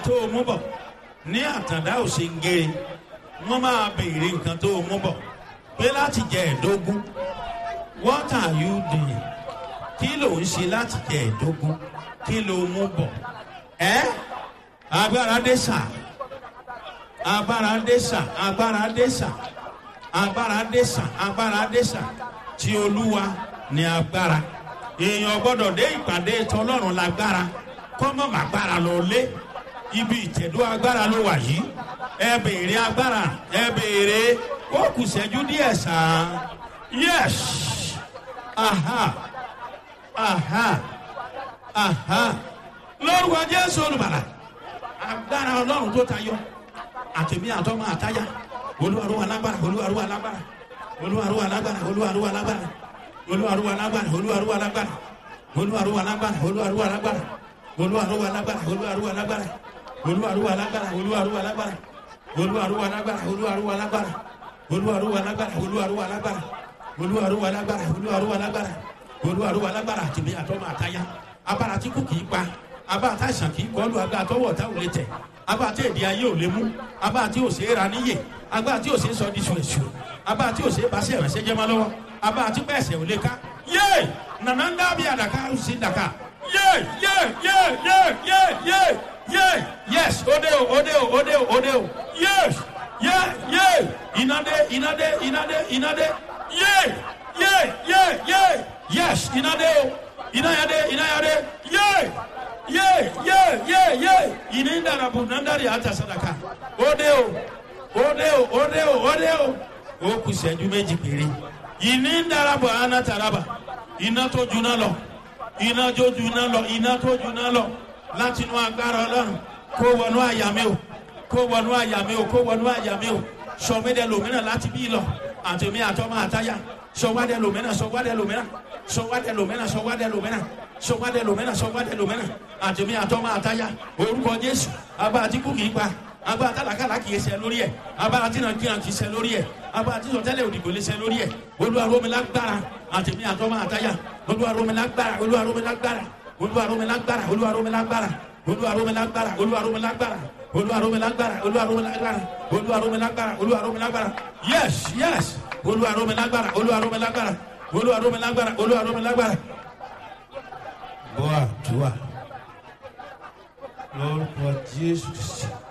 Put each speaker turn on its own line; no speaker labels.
tó o mú bọ̀ ní àtàndá òsèǹgèrè wọ́n máa béèrè nǹkan tó o mú bọ̀ pé láti jẹ ẹ̀dógún what are you doing kí ló ń ṣe láti jẹ ẹ̀dógún kí ló mú bọ̀ ẹ́ agbára dé sà agbára dé sà agbára dé sà agbára dé sà agbára dé sà tí olúwa ní agbára èèyàn gbọ́dọ̀ dé ìpàdé tọlọ́run lágbára kọ́mọ́ màgbára lọ lé ibi ìtẹ̀dó agbára ló wà yìí ẹ béèrè agbára ẹ béèrè ó kù sẹ́jú díẹ̀ sàn Yes. Aha. Aha. Aha. Lórúkọ Jésù olùbàlà. Agbára Ọlọ́run tó tayọ. Àtẹ̀mí àtọ́mọ àtáyà. Olúwarúwa lágbára. Olúwarúwa lágbára. Olúwarúwa lágbára. Olúwarúwa lágbára. Olúwarúwa lágbára. Olúwarúwa lágbára. Olúwarúwa lágbára. Olúwarúwa lágbára. Olúwarúwa lágbára. Olúwarúwa lágbára. Olúwarúwa lágbára. Olúwarúwa lágbára. Olúwarúwa lágbára. Olúwarúwa lágbára. Olúwarúwa lágbára. Olúwarúwa lágbára olúwarúwa lágbára olúwarúwa lágbára olúwarúwa lágbára àtìmí àtọmọ àtayá abára tí kò kì í pa abára tá àìsàn kì í kọlu agbára tọwọ ọ̀tá ò lè tẹ̀ abára tí èdè ayé ò lè mú abára tí ò ṣe é ra níyè abára tí ò ṣe é sọ di ṣùṣù abára tí ò ṣe é bá ṣe ìrànṣẹ́ jẹ́ mọ́ lọ́wọ́ abára tí bẹ́ẹ̀ ṣe ò lè ká yé nànà ń dábìí àdàkà ó sì dàkà yé yé yé yé yé yé yé yes òde o òde o òde o òde o yes yé yé ìnàdé ìnàdé ìnàdé ìnàdé yay yay yay yay yes iná dé o iná yá dé iná yá dé yay yay yay yay yay ìní dàrabù nàndàrí àtà sadaka ó dé o ó dé o ó dé o ó dé o ó kù sẹ́jú méjì péré ìní dàrabù àná taraba iná tó juná lọ iná tó juná lọ iná tó juná lọ láti inú agbára ọlọ́run kó wọnú àyà mi o kó wọnú àyà mi o kó wọnú àyà mi o sọmídẹ lòmínà láti bí lọ àtẹ̀mí àtọ́mọ àtayá sọwádẹ lòmínà sọwádẹ lòmínà sọwádẹ lòmínà sọwádẹ lòmínà sọwádẹ lòmínà sọwádẹ lòmínà àtẹ̀mí àtọ́mọ àtayá orúkọ jésù abá àtìkù kì í pa abá àtàlàkàlà kì í ṣe lórí ẹ abá àtìnàkìnà kì í ṣe lórí ẹ abá àtìsọtẹlẹ òdìgbò lè ṣe lórí ẹ olúwaromilágbára àtẹ̀mí àtọ́mọ àtayá olúwaromilágbára olúwaromilágbára olúwaromilágbára olúwaromilágbára olúwaromilágbára olúwaromilágbára olúwaromilágbára olúwaromilágbára olúwaromilágbára olúwaromilágbára yes yes olúwaromilágbára olúwaromilágbára olúwaromilágbára olúwaromilágbára. bọ́ àdúrà lórúkọ jésù kristi